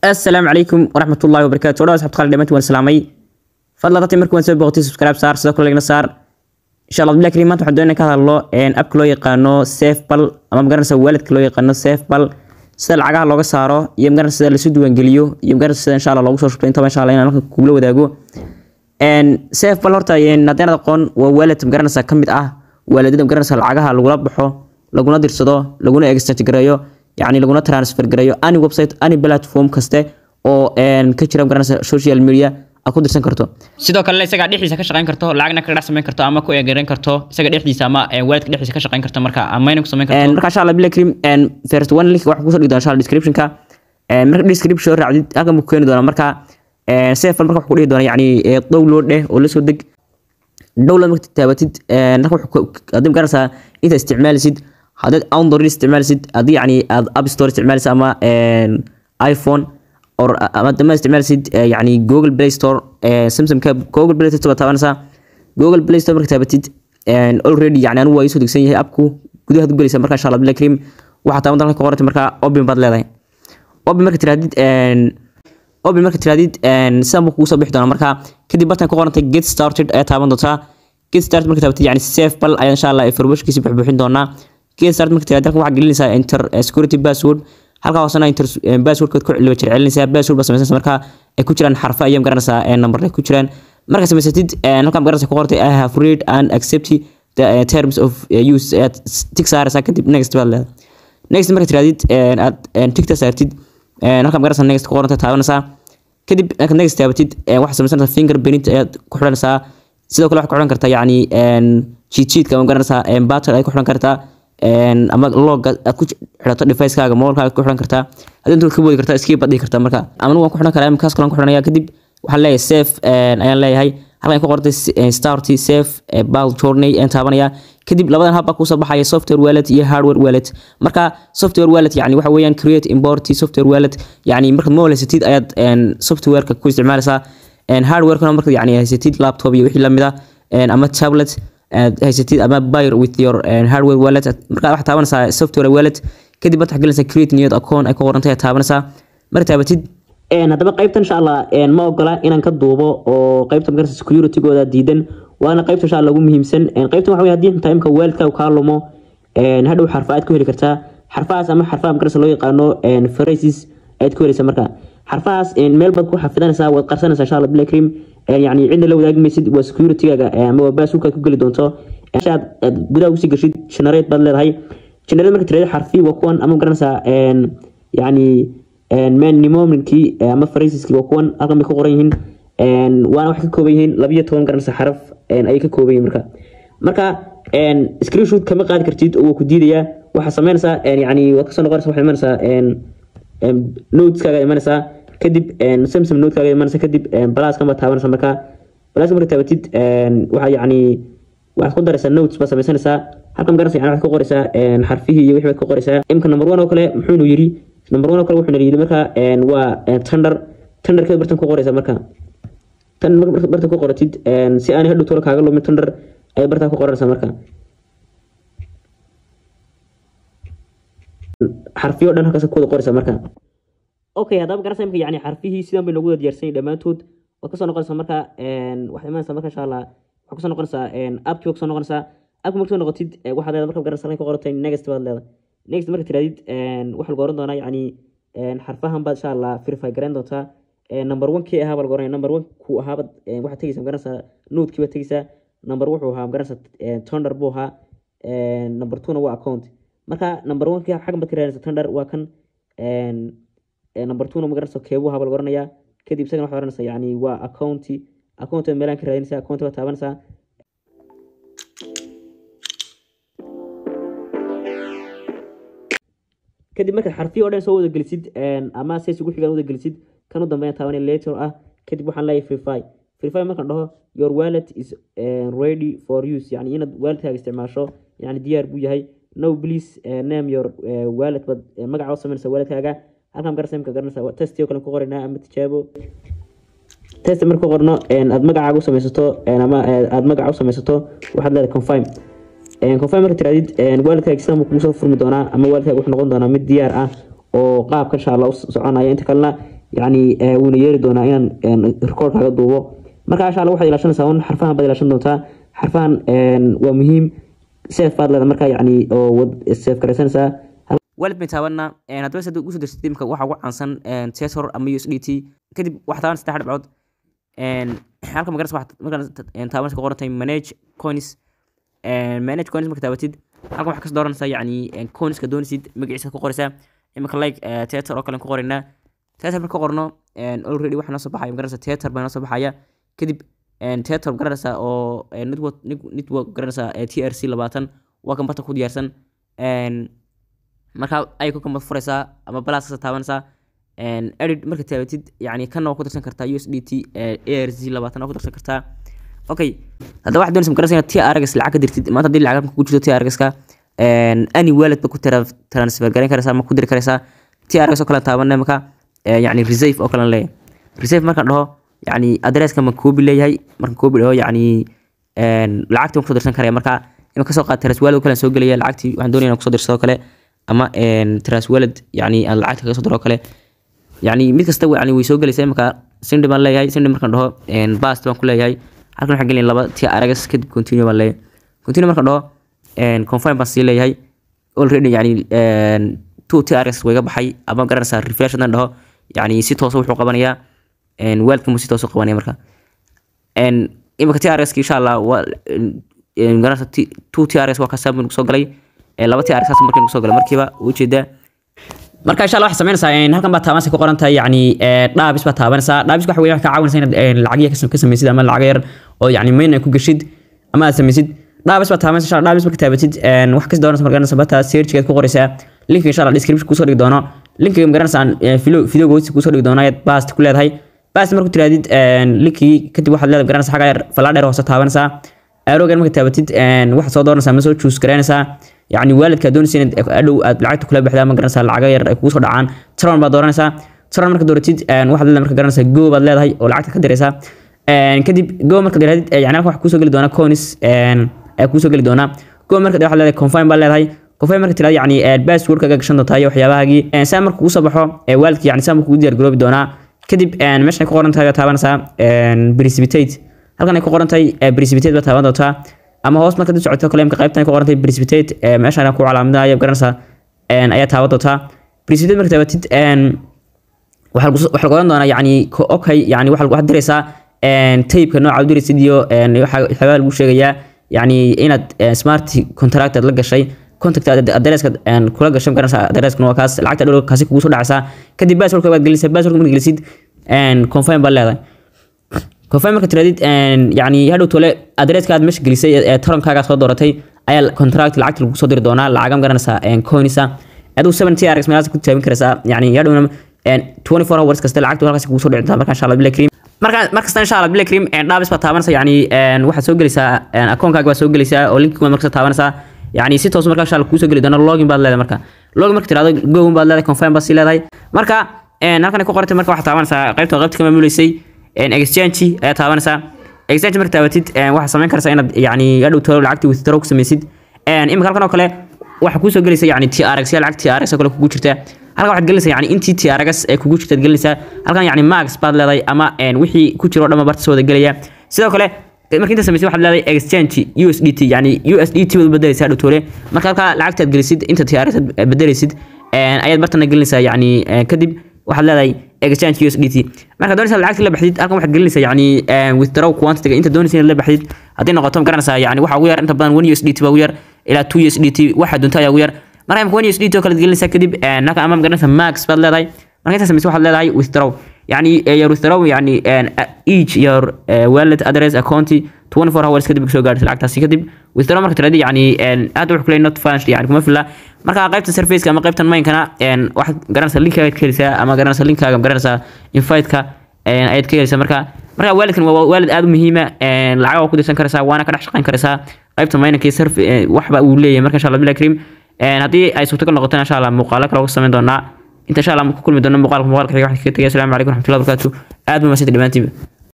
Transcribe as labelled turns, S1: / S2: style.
S1: assalaamu calaykum waraxmatullaahi wabarakaatu wadhawa asxabta qaali dhamaantiin waan salaamay fadlan dadka markii waan soo booqtay subscribe saar sidoo kale lagna saar insha allah billahi kariim maanta waxaan doonaa ka hadlo appka loo yaqaano safebal ama magaranaysa waalidka loo yaqaano safebal sida lacagaha looga saaro iyo magaranaysa sida lasu diiwaangeliyo iyo magaranaysa sida insha allah loogu soo shubto intaba insha allah inaan halkan kugula wadaago safebal horta haddii aad aqoon waa waalid magaranaysa ka mid ah waalidada magaranaysa lacagaha lagula baxo laguna dirsado laguna extract gareeyo yani laguna transfer gareeyo any website any platform kaste oo ka jira magaranaysa social media aad ku dirsan karto
S2: sidoo kale isagaa dhexdiisa ka shaqayn karto lacagna kaga dhex samayn karto ama ku eegaran karto isaga dhexdiisa ama waalidka dhexdiisa ka shaqayn karto marka amayna ku samayn karto
S1: marka insha allah billahi kariim first one link waxaan kusoo dhigi doonaa insha allah descriptionka marka description soo raacdid halkan buu ku keeni doonaa marka safal marka wuxuu ku dhihi doonaa yani download eh oo lasoo deg download marka taabatid halka haddii magaranaysaa inta isticmaalisid haddaad android isticmaalisid haddii yani aad app store isticmaalisid ama iphone or ama dama isticmaalisid yani google play store samsungka google play store taabanaysaa google play store marka taabatid already yani anigu waa isoo degsan yahay appku gudaha u gelaysa marka insha allah billahi kariim waxaa taaban dalka ku qorantay marka open baad leedahay open marka tiraadid open marka tiraadid sidan buu kugu soo bixi doonaa marka kadib bartan ku qorantay get started ayaa taaban doontaa get started marka taabatid yani safe bal ayaa insha allah informationkiisi buxbuuxin doonaa get started marka tiraadid halkan waxaa gelinaysaa enter security password halkaa hoosena enter passwordkood ku celiba jircelinaysaa password baa samaysanaysa marka ay ku jiraan xarfo ayaa magaranaysaa number ay ku jiraan marka samaysatid halkan magaranaysa ku qortay i have read and accept the terms of use ayaad tig saaraysaa kadib next baad leedahay next marka tiraadid aad tigta saartid halkan magaranaysa next ku qoranta taabanaysaa kadib marka next taabatid waxaad samaysanaysaa finger print ayaad ku xidhanaysaa sidoo kale waxaad ku xidhan kartaa yacni cheat sheetka ama magaranaysaa batter ayaad ku xidhan kartaa ama log aad ku xidhato device-kaaga mobilkaaga ku xidhan kartaa haddii intood ka boodi kartaa iskii baad dhihi kartaa marka ama waan ku xidhan karaa kaas kalan ku xidhanaya kadib waxaan leeyahay safe ayaan leeyahay halkan ku qortay start safe bal journey ayaan taabanaya kadib labadan hab baa kusoo baxaya software wallet iyo hardware wallet marka software wallet yani waxa weeyaan create import software wallet yani markaad mobile haysatid ayaad softwareka ku isticmaalaysaa hardwarekana markaad yani haysatid laptop iyo wixii lamid ah ama tablet aad haysatid ama buy with your hardware wallet markaa waxaad taabanaysaa software wallet kadib baad waxgelinaysaa create new account ay ku qorantahay aad taabanaysaa marka taabatid haddaba qaybtan insha allah ma ogola inaan ka duubo oo qaybta magarasa securitygooda diidan waana qaybta insha allah ugu muhiimsan qaybtan waxa wey haddii xitaa imka waalidkaagu kaa lumo hadhow xarfa aad ku heli kartaa xarfahaas ama xarfaha magarasa loo yaqaano phrases ayaad ku helaysaa marka xarfahaas meel baad ku xafidanaysaa waad qarsanaysaa insha allah billahi kariim yani cidna la wadaagi maysid waa securitygaaga ama waa baasuurka ku geli doonto aad gudaha usii gashid generate baad leedahay generate marka tirada xarfi waa kuwan ama garanaysaa yani manimominkii ama phraseski waa kuwan halkan bay ku qoran yihiin waana waxay ka kooban yihiin labiyo toban garanaysa xaraf ayay ka kooban yihiin marka marka screenshot kama qaadi kartid oo waa ku diidayaa waxaa sameynaysaa yani waad kasoo noqonaysa waxaad imanaysaa noteskaaga imanaysaa kadib samsam nodkaaga imanaysa kadib balaskan baad taabanaysa marka balaska marka taabatid waxaa yani waxaad ku daraysaa notes baad samaysanaysaa halkan magaranaysa yani waxaad ku qoraysaa xarfihii iyo wixii baad ku qoraysaa imka number one oo kale muxuunu yiri number one oo kale wuxuuna yiri marka waa tender tenderkeed bartan ku qoraysaa marka tan bartan ku qoratid si aanay hadhow tolo kaaga lumin tender ayay bartan ku qoranaysaa marka xarfiyo dhan halkaas ku wada qoraysaa marka okay haddaba garasa imka yani xarfihii sidan bay noogu wada diyaarsan dhammaantood waad kasoo noqonaysaa marka waxaad imanaysaa marka insha allah waxaad kusoo noqonaysaa appkii waad kusoo noqonaysaa appki marka soo noqotid waxaad leedahay marka garasa halkan ku qoratay next baad leedahay next marka tiraadid waxaa lagu oran doonaa yani xarfahan baad insha allah verify garayn doontaa number one kii ahaa baa lagu oranaya number one kuu ahaa baad waxaad tegeysaa magaranaysaa nodekii baad tegeysaa number wuxuu ahaa magaranaysaa tonder buu ahaa number two na waa account marka number one kii xaggan baad ka raadinaysaa tonder waa kan number two na magaranaysa keebuu ahaa baa lagu oranayaa kadib isagana waxaad oranaysaa yani waa accounti account meelaan ka raadinaysaa account baad taabanaysaa kadib markaad xarfiyo o dhan soo wada gelisid ama says ugu xigaan wada gelisid kan u dambeyn taabanaya later ah kadib waxaan leeyahay freefy freefy markaan dhaho your wallet is ready for use yani inaad waalidkaaga isticmaasho yani diyaar buu yahay no please name your wallet bad magaca u samaynaysa waalidkaaga halkan garasa imka garanaysa testi oo kale ku qoraynaa ama tijaabo test marka ku qorno aad magacaaga u samaysato ama aad magaca u samaysato waxaad leedahay confirm confirm marka tiraadid waalidkaaga sidan buu kugu soo furmi doonaa ama waalidkaaga wuxuu noqon doonaa mid diyaar ah oo qaabka insha allah u soconaya inta kalena yacni ee, wuuna yeeri doonaa inaan record kaaga duubo marka insha alla waxaad ilaashanaysaa un xarfahan baad ilaashan doontaa xarfahan een, waa muhiim safe baad leedahay marka yacni oo wad safe garaysanaysaa walid bay taabanna haddaba se usoo dirsatay imika waxa ugu caansan tesor ama u s d t kadib waxaa taaban saddex dhibcood halka magaras markaan taabanaysa ku qorantay manage coins manage coins marka taabatid halkan waxaa kasoo dooranaysaa yacni coinska doonaysid magaciisa ku qoraysaa imika like teater oo kale ku qoraynaa teater marka qorno already waxaa noo soo baxaya magaranaysa teater baa noo soo baxaya kadib teater garanaysaa oo network network garanaysaa t r c labaatan waa kan barta ku diyaarsan marka ay ku kambad furaysaa ama balas kasa taabanaysaa edit marka taabatid yani kana waa ku darsan kartaa u s d t a r z labaatan waa ku darsan kartaa okay haddaba waxaad doonaysa magaranaysa inaad t rgs lacag ka dirtid maanta haddii lacag ku jirto t rgska any wallet ba ku transfer garayn karaysaa ama ku diri karaysaa t rgs oo kale taabanay marka yani reserve oo kale leeyahay reserve markaan dhaho yani adresska ma koobi leeyahay markaan koobi dhaho yani lacagtii waan kusoo dirsan karaya marka ima kasoo qaad traswalad oo kale aan soo gelaya lacagtii waxaan doonaya inaan kusoo dirsado kale ama traswalad yani aan lacagta kaga soo diro kale yani mid kasta yani way soo gelaysaa imaka sindi baan leeyahay sindi markaan dhaho bast baan ku leeyahay halkan waxaan gelin laba t rgs kadib continue baan leeyahay continue markaan dhaho confirm baan sii leeyahay already yani two t rgs wayga baxay ama garanaysaa refresh haddaan dhaho yani si toosa wuxuu qabanayaa weelkamu si toosa qabanaya marka imika t rgs insha allah waa garanaysa two t rgs waa kasaa buu soo galay laba t rgs markii soo galay markiiba ujeedaa marka insha allah waxay samaynaysaa halkan baa taabanaysa ku qoran tahay yani dhaabis baa taabanaysaa dhaabis waxa weeye waxay kaa caawinaysaa inaad lacagya ka samaysid ama lacag yar oo yani main ay ku geshid ama aad samaysid dhaabis baa taabanaysa insha allah dhaabis marka taabatid wax kasi doonaysa markaanaysa bata searchgeed ku qoraysaa linka insha allah description kusoo dhigi doono linkiga magaranaysa videoga hoostiisa kusoo dhigi doono ayaad bast ku leedahay bast marku tiraadid linkii kadib waxaad leedahay garanaysa xagga yar falaadheer hoose taabanaysaa aaroogan marka taabatid waxaad soo dooranaysaa ma soo choose garaynaysaa yani waalidka doonaysa inaad adhow aad lacagta kula baxdaa ma garanaysaa lacaga yar ay kugu soo dhacaan tron baad dooranaysaa tron marka dooratid waxaad leedahay marka garanaysaa go baad leedahay oo lacagta ka diraysaa kadib go marka diraadid yani halkan waxa kusoo geli doonaa conis ayaa kusoo geli doonaa go marka waxaad leedahay confirm baad leedahay confirm marka tiraad yani passwordkaga gashan doontaa iyo waxyaabahaagii saa marka kugu soo baxo waalidka yani saa marka kugu diyaar garoobi doonaa kadib meeshan ay ku qoran tahay taabanaysaa precipitate halkan ay ku qoran tahay precipitate baad taaban doontaa ama hoos marka dib socoto kale imka qaybtan ay ku qoran tahay precipitate meeshan ku calaamadinayo garanaysaa ayaa taaban doontaa precipitate marka taabatid waxaa lagu oran doonaa yani okay yani waxaad diraysaa taybka nooca u diraysid iyo waxyaabaa lagu sheegayaa yani inaad smart contract aad la gashay contact adreska kula gashay garanaysaa adreskana waa kaas lacagta dhow kaasi kugu soo dhacaysaa kadib passwordka baad gelisay passwordka marka gelisid confirm baad leedahay confirm marka tiradid yani hadhow tole adreska aad meesha gelisay ee tarankaaga soo dooratay ayaa contract lacagta lagu soo diri doonaa lacaga garanaysaa coinisa aduu seven t rx meelaas ku taabin karaysaa yani hadhowna 24 hours kasta lacagtu halkaas kugu soo dhici doontaa marka insha allah bilaa cream marka markasta insha allah bilaa cream dhaabis baa taabanaysa yani waxaad soo gelaysaa akoonkaaga baa soo gelaysaa oo linkiga markasta taabanaysaa yani si toos marka insha allah kuusoo geli doona login baad leedahay marka login marka tirahdo go baad leedahay confirm baad sii leedahay marka halkan ay ku qorantay marka waxaad taabanaysaa qaybta qaybta ka maamuleysay exchange ayaa taabanaysaa exchange marka taabatid waxaad samayn karaysaa inaad yani hadhow tolo lacagtii withdraw ku samaysid imika halkan oo kale waxaa kuusoo gelaysa yani t rx ya lacag t rx oo kale kugu jirta halkan waxaad gelinaysaa yani intii t rx ee kugu jirtaad gelinaysaa halkan yani max baad leedahay ama wixii ku jiro dhan barta soo wada gelaya sidoo kale marka inta samaysid waxaad leedahay exchange u s d t yani u s d t baad bedelaysaa hadhow toole marka halkaa lacagtaad gelisid inta t rx aad bedelaysid ayaad bartana gelinaysaa yani kadib waxaad leedahay exchange u s d t marka doonaysa lacagta la baxdid halkan waxaad gelinaysaa yani withdraw quantity inta doonaysa inaad la baxdid haddii noqoto ma garanaysaa yani waxa ugu yar inta badan one u s d t baa ugu yar ilaa two u s d t waxa doonta ayaa ugu yar marka imka one u s d t oo kale gelinaysaa kadib halkan ama ma garanaysaa max baad leedahay marka inta samaysa waxaad leedahay withdraw yani your withdraw yani each your wallet address account 24 hours kadib soo gaaraysa lacagtaasi kadib withdraw marka tiradi yani aad wuxuu kuleeyahay not financial yani kuma filla marka qaybta surfaceka ama qaybtan mainkana waxaad garanaysaa linkaaga ka helaysaa ama garanaysaa linkaaga garanaysaa inviteka ayaad ka helaysaa marka marka waalidkan waa waalid aad u muhiima lacag waa ku dirsan karaysaa waana ka dhex shaqayn karaysaa qaybta mainka surf waxba uu leeyahay marka insha allah bilaa karim haddii ay suurtagal noqotona insha allah muuqaalo kale uga samayn doonaa inta insha allah ku kulmi doono muuqaalka muuqaalka xiga waxaan kaga tegaya asalaamu calaykum waraxmatullahi wabarakaatu aad baa mahadsantahay dhammaantiinba